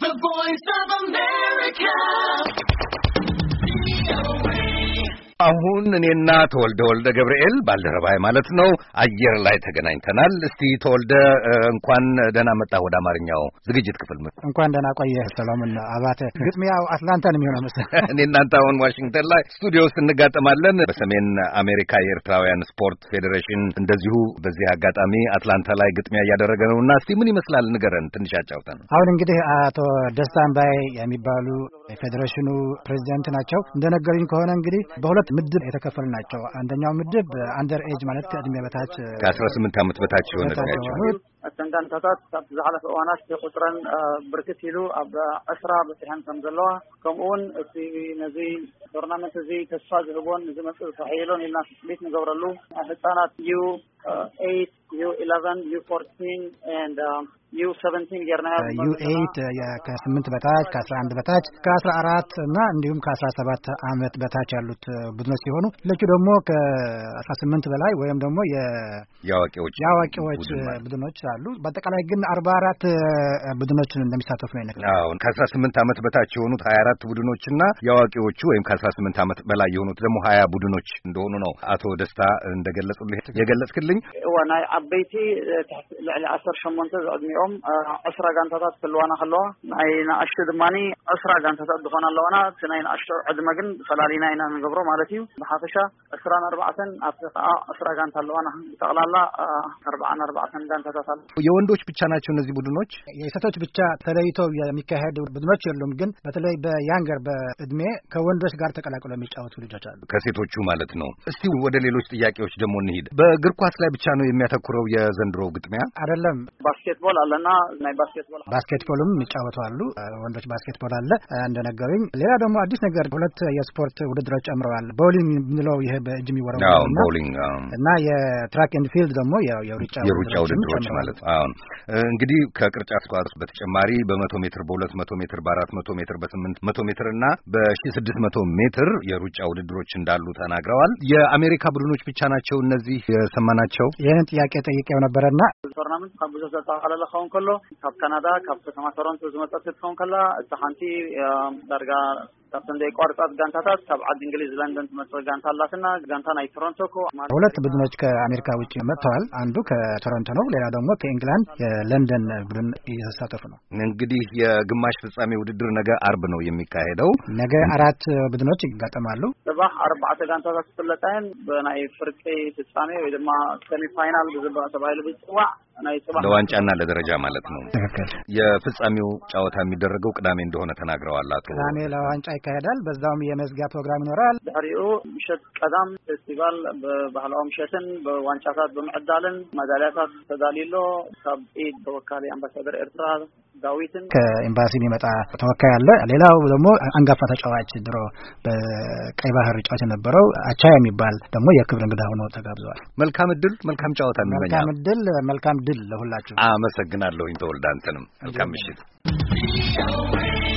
The Voice of America. አሁን እኔና ተወልደ ወልደ ገብርኤል ባልደረባይ ማለት ነው አየር ላይ ተገናኝተናል። እስቲ ተወልደ እንኳን ደህና መጣ ወደ አማርኛው ዝግጅት ክፍል። እንኳን ደህና ቆየህ ሰሎሞን አባተ። ግጥሚያው አትላንታ ነው የሚሆነው መሰለህ። እኔ እናንተ አሁን ዋሽንግተን ላይ ስቱዲዮ ውስጥ እንጋጠማለን። በሰሜን አሜሪካ የኤርትራውያን ስፖርት ፌዴሬሽን እንደዚሁ በዚህ አጋጣሚ አትላንታ ላይ ግጥሚያ እያደረገ ነው እና እስቲ ምን ይመስላል ንገረን፣ ትንሽ አጫውተን። አሁን እንግዲህ አቶ ደስታ አምባዬ የሚባሉ የፌዴሬሽኑ ፕሬዚዳንት ናቸው። እንደነገሩኝ ከሆነ እንግዲህ በሁለት ምድብ የተከፈሉ ናቸው። አንደኛው ምድብ አንደር ኤጅ ማለት ከእድሜ በታች ከአስራ ስምንት ዓመት በታች የሆነ እድሜያቸው የሆኑት እተን ጋንታታት ካብ ዝሓለፈ እዋናት ቁፅረን ብርክት ኢሉ ኣብ ዕስራ በፂሐን ከም ዘለዋ ከምኡ ውን እቲ ነዚ ቶርናመንት እዚ ተስፋ ዝህቦን ዝመፅእ ተባሂሎን ኢልና ስሌት ንገብረሉ ህፃናት ዩ ኤይት ዩ ኢለቨን ዩ ፎርቲን ኤንድ ዩ ሰቨንቲን ጌርና ዩ ኤይት ከስምንት በታች ከአስራ አንድ በታች ከአስራ አራት እና እንዲሁም ከአስራ ሰባት አመት በታች ያሉት ቡድኖች ሲሆኑ ሌሎቹ ደግሞ ከአስራ ስምንት በላይ ወይም ደግሞ የአዋቂዎች የአዋቂዎች ቡድን ማለት ቡድኖች አሉ። በአጠቃላይ ግን አርባ አራት ቡድኖችን እንደሚሳተፉ ነው የነገሩኝ። አሁን ከአስራ ስምንት ዓመት በታች የሆኑት ሀያ አራት ቡድኖች እና የአዋቂዎቹ ወይም ከአስራ ስምንት ዓመት በላይ የሆኑት ደግሞ ሀያ ቡድኖች እንደሆኑ ነው አቶ ደስታ እንደገለጹልህ የገለጽክልኝ። እዋ ናይ ዓበይቲ ትሕቲ ልዕሊ ዓሰርተ ሸሞንተ ዝዕድሚኦም ዕስራ ጋንታታት ክህልዋና ከለዋ ናይ ንኣሽቱ ድማኒ ዕስራ ጋንታታት ዝኾና ኣለዋና እቲ ናይ ንኣሽቱ ዕድመ ግን ፈላሊና ኢና ንገብሮ ማለት እዩ ብሓፈሻ ዕስራን ኣርባዕተን ኣብቲ ከዓ ዕስራ ጋንታ ኣለዋና ብጠቕላላ ኣርባዓን ኣርባዕተን ጋንታታት ኣለ የወንዶች ብቻ ናቸው እነዚህ ቡድኖች? የሴቶች ብቻ ተለይተው የሚካሄዱ ቡድኖች የሉም። ግን በተለይ በያንገር በእድሜ ከወንዶች ጋር ተቀላቅለው የሚጫወቱ ልጆች አሉ። ከሴቶቹ ማለት ነው። እስቲ ወደ ሌሎች ጥያቄዎች ደግሞ እንሂድ። በእግር ኳስ ላይ ብቻ ነው የሚያተኩረው የዘንድሮ ግጥሚያ? አይደለም። ባስኬትቦል ኣለና ናይ ባስኬትቦል ባስኬትቦልም የሚጫወቱ አሉ። ወንዶች ባስኬትቦል አለ እንደነገሩኝ። ሌላ ደግሞ አዲስ ነገር ሁለት የስፖርት ውድድሮች ጨምረዋል። ቦሊንግ የምንለው ይሄ በእጅ የሚወረወር አዎ እና ቦሊንግ አዎ። እና የትራክ ኤንድ ፊልድ ደግሞ ያው የሩጫ የሩጫ ውድድሮች ማለት ነው። አሁን እንግዲህ ከቅርጫት ኳስ በተጨማሪ በመቶ ሜትር፣ በሁለት መቶ ሜትር፣ በአራት መቶ ሜትር፣ በስምንት መቶ ሜትር እና በሺ ስድስት መቶ ሜትር የሩጫ ውድድሮች እንዳሉ ተናግረዋል። የአሜሪካ ቡድኖች ብቻ ናቸው እነዚህ የሰማናቸው? ይህንን ጥያቄ ጠይቄው ነበረና ቶርናመንት ካብ ብዙሕ ዘጠቃለለ ክኸውን ከሎ ካብ ካናዳ ካብ ከተማ ቶሮንቶ ዝመፀት ክትኸውን ከላ እቲ ሓንቲ ዳርጋ ካብተን ዘይቋርፃት ጋንታታት ካብ ዓዲ እንግሊዝ ለንደን ትመፅእ ጋንታ ኣላትና ጋንታ ናይ ቶሮንቶ ኮ ሁለት ቡድኖች ከአሜሪካ ውጭ መጥተዋል። አንዱ ከቶሮንቶ ነው፣ ሌላ ደግሞ ከኢንግላንድ የለንደን ቡድን እየተሳተፉ ነው። እንግዲህ የግማሽ ፍጻሜ ውድድር ነገ አርብ ነው የሚካሄደው። ነገ አራት ቡድኖች ይጋጠማሉ። ፅባሕ ኣርባዕተ ጋንታታት ዝፍለጣየን ብናይ ፍርቂ ፍጻሜ ወይ ድማ ሰሚ ፋይናል ብዝባ ተባሂሉ ብፅዋዕ ናይ ፅባሕ ለዋንጫና ለደረጃ ማለት ነው። ትክክል። የፍጻሜው ጨዋታ የሚደረገው ቅዳሜ እንደሆነ ተናግረዋል አቶ ቅዳሜ ለዋንጫ ይካሄዳል። በዛውም የመዝጊያ ፕሮግራም ይኖራል። ድሕሪኡ ምሸት ቀዳም ፌስቲቫል ብባህላዊ ምሸትን ብዋንጫታት ብምዕዳልን መዳልያታት ተዳልዩሎ ካብ ኢድ ተወካሊ ኣምባሳደር ኤርትራ ዳዊትን ከኤምባሲ የሚመጣ ተወካይ አለ። ሌላው ደግሞ አንጋፋ ተጫዋች ድሮ በቀይ ባህር ጫዋች የነበረው አቻ የሚባል ደግሞ የክብር እንግዳ ሆኖ ተጋብዘዋል። መልካም እድል፣ መልካም ጨዋታ መልካም እንመኛለን። እድል፣ መልካም ድል ለሁላችሁ። አመሰግናለሁኝ ተወልደ አንተንም መልካም ምሽት። VOA.